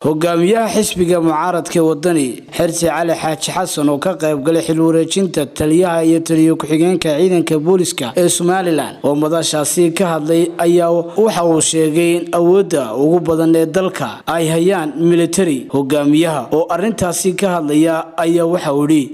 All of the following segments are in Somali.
hogaamiyaha xisbiga mucaaradka wadani xersi cali xaaji xasan oo ka qaybgalay xil wareejinta taliyaha iyo taliyo ku-xigeenka ciidanka booliska ee somalilan oo madashaasi ka hadlay ayaa waxa uu sheegay in awoodda ugu badan ee dalka ay hayaan militari hogaamiyaha oo arintaasi ka hadlaya ayaa waxa uu idhi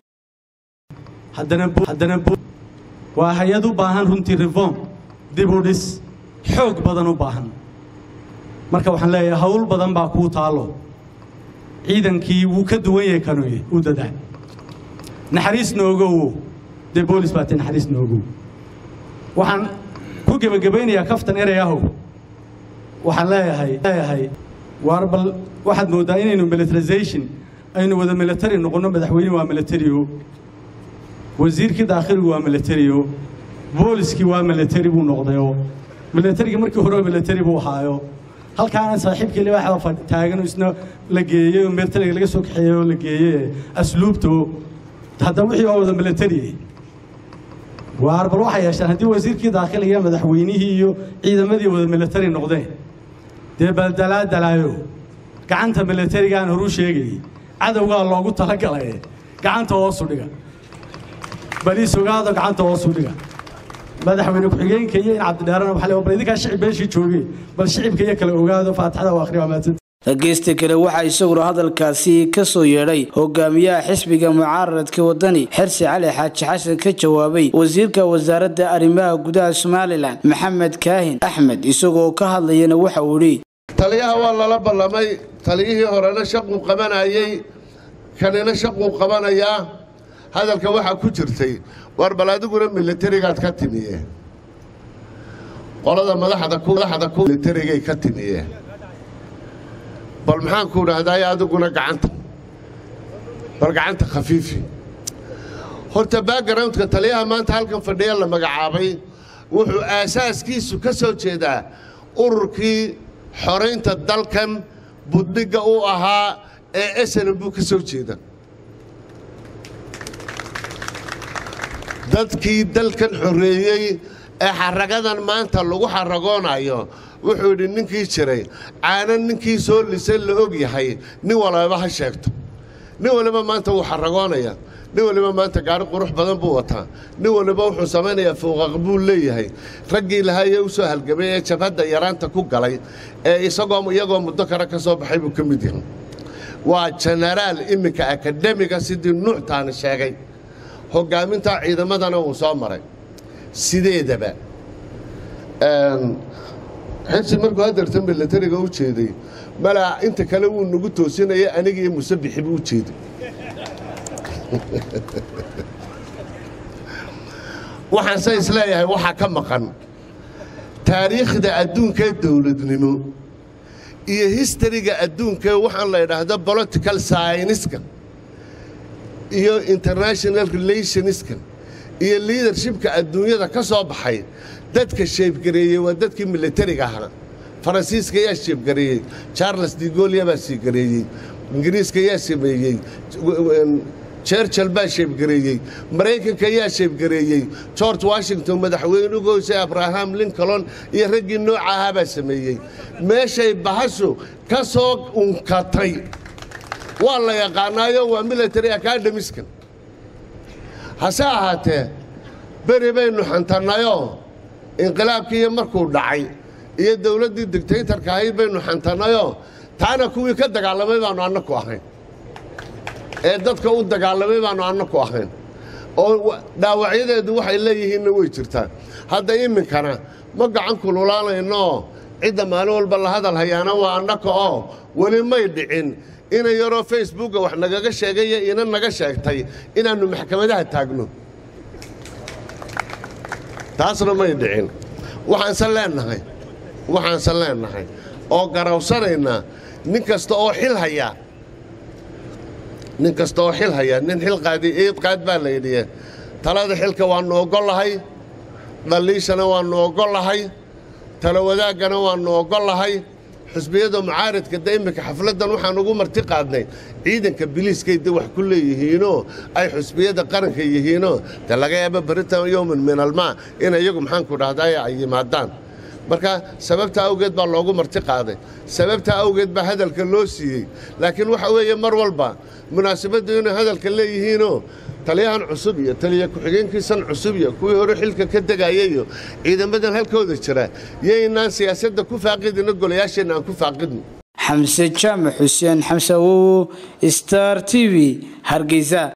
haddana waa hay-ad u baahan runtii reform dib u dhis xoog badan u baahan marka waxaan leeyahay hawl badan baa kuu taalo ciidankii wuu ka duwan yahay kanuye u dadaal naxariis noogowo dee boolis baa ti naxariis noogow waxaan ku gebagabaynayaa kaftan erey ahow waxaan leeyahay leeyahay waar bal waxaad mooddaa inaynu militarization aynu wada military noqonno madaxweyne waa militario wasiirkii daakhiligu waa militario booliskii waa military buu noqdayoo militarigii markii hore military buu ahaayo halkaana saaxiibkii libaaxda taagan isna la geeyey oo militariga laga soo kaxeeyey oo la geeyey asluubto hadda wixii waa wada military waar bal waxay yeesheen haddii wasiirkii daakhiliga madaxweynihii iyo ciidamadii wada military noqdeen dee baldalaa dalaayo gacanta militariga aan horu sheegayay cadowgaa loogu talagalay gacanta hoosu dhiga baliis ogaado gacanta hoosu dhiga madaxweyne ku-xigeenka iyo in cabdidheerana waxa le bal idinkaa shicib meeshii joogay bal shicibka iyo kale ogaado faatixada waa akhriya maadsanta dhageysta kale waxaa isaguna hadalkaasi ka soo yeedhay hogaamiyaha xisbiga mucaaradka wadani xersi cali xaaji xasan ka jawaabay wasiirka wasaaradda arrimaha gudaha somalilan maxamed kaahin axmed isagoo ka hadlayana waxa uu idhi taliyaha waa lala ballamay taliyihii horena shaquu qabanayey kanina shaquu qabanayaa hadalka waxaa ku jirtay war bal adiguna militarigaad ka timiye qolada madaxda militarigay ka timiye bal maxaan ku idhaahdaay adiguna gacanta bal gacanta khafiifi horta backgroundka taliyaha maanta halkan fadhiya la magacaabay wuxuu aasaaskiisu ka soo jeedaa ururkii xoraynta dalkan buddhigga u ahaa ee esanan buu ka soo jeeda dadkii dalkan xoreeyey ee xaragadan maanta lagu xaragoonayo wuxuu yidhi ninkii jiray caana ninkii soo lisay la og yahay nin walaba ha sheegto nin waliba maanta wuu xaragoonaya nin waliba maanta gaari qurux badan buu wataa nin waliba wuxuu samaynayaa fowqaq buu leeyahay raggii lahaayee u soo halgamay ee jabhadda yaraanta ku galay ee isagoo iyagoo muddo kale ka soo baxay buu ka mid yahay waa jenaraal iminka akademiga sidii nuuctaani sheegay hogaaminta ciidamadana uu soo maray sideedaba xirsi markuu hadeerta milatariga u jeeday malaa inta kale wuu nagu toosinaya anigiiyo musabixi buu u jeeday waxaanse isleeyahay waxaa ka maqan taariikhda adduunkaee dowladnimo iyo histariga adduunkae waxaan la idhaahdo political syniska iyo international relationska iyo liadershipka adduunyada ka soo baxay dadka sheebgareeyey waa dadkii militariga ahaa faransiiska yaa sheebgareeyey charles digolia baa siigareeyey ingiriiska yaa sameeyey jerchal baa sheebgareeyey maraykanka yaa sheebgareeyey george washington madaxweynugoose abraham lincoln iyo raggii nooca ahaa baa sameeyey meeshay bahashu ka soo unkatay waa la yaqaanaayo waa military academiska hase ahaatee beri baynu xantannayoo inqilaabkiiyo markuu dhacay iyo dowladdii dictaytarka ahayd baynu xantannayoo taana kuwii ka dagaalamay baannu annaku ahayn ee dadka u dagaalamay baannu annaku ahayn oo dhaawacyadeedu waxay leeyihiinna way jirtaa hadda iminkana ma gacan kululaanaynooo cidda maalin walba la hadal hayaana waa annaka oo weli may dhicin ina yaroo facebooka wax nagaga sheegaya ina naga sheegtay inaannu maxkamadaha taagno taasna may dhicin waxaanse leennahay waxaanse leennahay oo garawsanaynaa nin kasta oo xil hayaa nin kasta oo xil hayaa nin xil qaadi eed qaad baa la yidhiye talada xilka waannu oggollahay dhalliishana waannu oggollahay tala wadaaggana waannu oggollahay xusbiyada mucaaradka de iminka xafladdan waxaan ugu marti qaadnay ciidanka biliiskay de wax ku leeyihiinoo ay xusbiyada qaranka yihiinoo de laga yaaba baritan yowman min almaa in iyagu maxaanku dhahdaay ay yimaadaan marka sababta awgeed baa loogu marti qaaday sababta awgeed baa hadalka loo siiyey laakiin waxa weeye mar walba munaasabaddu inay hadalka leeyihiinoo taliyahan cusub iyo taliya ku-xigeenkiisan cusub iyo kuwii hore xilka ka degaya iyo ciidamadan halkooda jira yaynaan siyaasadda ku faaqidino golayaasheenna aan ku faaqidno xamse jaamac xuseen xamse awowo star t v hargeysa